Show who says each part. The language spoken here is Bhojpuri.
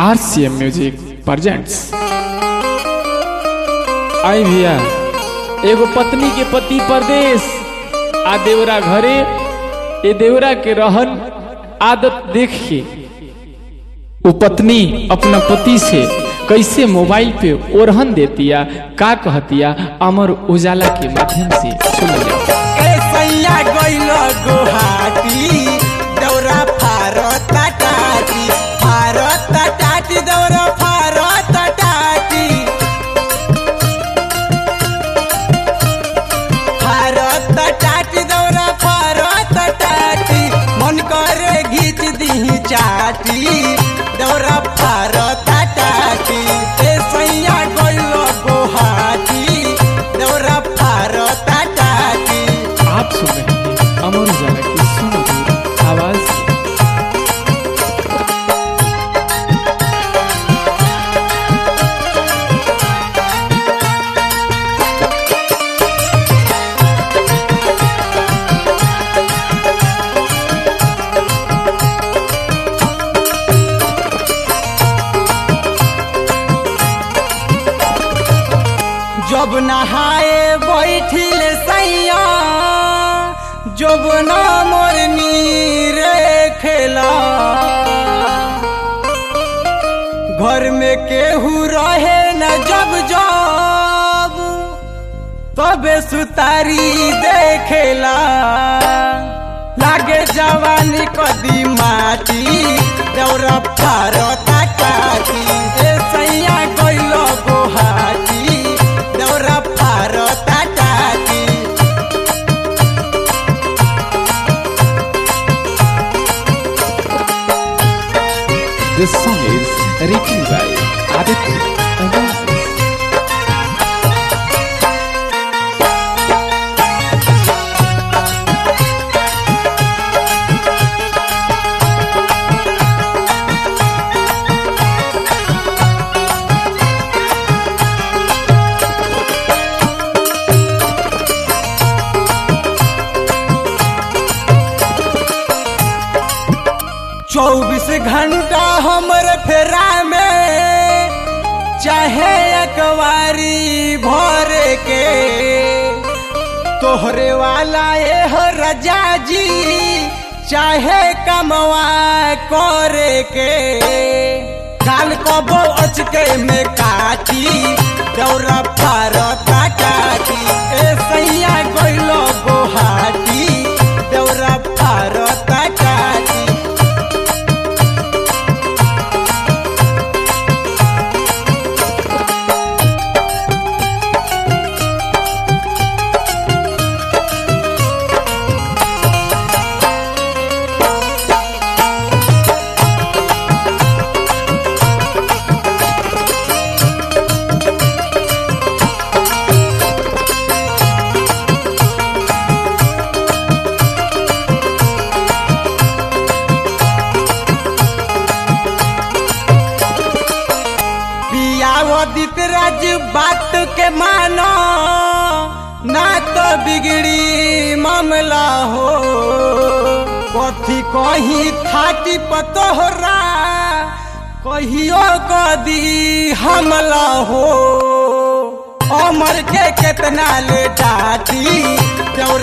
Speaker 1: आरसीएम म्यूजिक प्रेजेंट्स आई भैया एगो पत्नी के पति परदेश आ देवरा घरे ए देवरा के रहन आदत देख के वो पत्नी अपना पति से कैसे मोबाइल पे ओरहन देतिया का कहतिया अमर उजाला के माध्यम से सुन जाओ
Speaker 2: सैया गइल गुहाटी दौरा फारत टाटी फारत टाटी दौरा फारत टाटी फारत टाटी दौरा फारत टाटी मन करे घीच दी चाटी दौरा फारत टाटी ए सैया गइल गुहाटी दौरा फारत टाटी
Speaker 1: आप सुन रहे हैं अमर उजाला की सुमधुर आवाज
Speaker 2: जब नहाए बैठिल सैया जब न मोरनी रे खेला घर में केहू रहे न जब जब तबे सुतारी देखेला लागे जवानी कदी माटी दौरा फारता काटी ए सैया गइल गोहाटी दौरा फारता काटी
Speaker 1: This song is written by Aditya Anas.
Speaker 2: चौबीस घंटा हमर फेरा में चाहे अकवारी भर के तोहरे वाला ये हो रजा जी चाहे कमवा करे के काल कबो अचके में काटी दौरा फारता काटी ए सैया गइलो गोहाटी दौरा फारता काटी पियावदित राज बात के मानो ना तो बिगड़ी मामला हो कथी कही थाटी पतोहरा कहियो कदी हमला हो अमर के केतना ले डाटी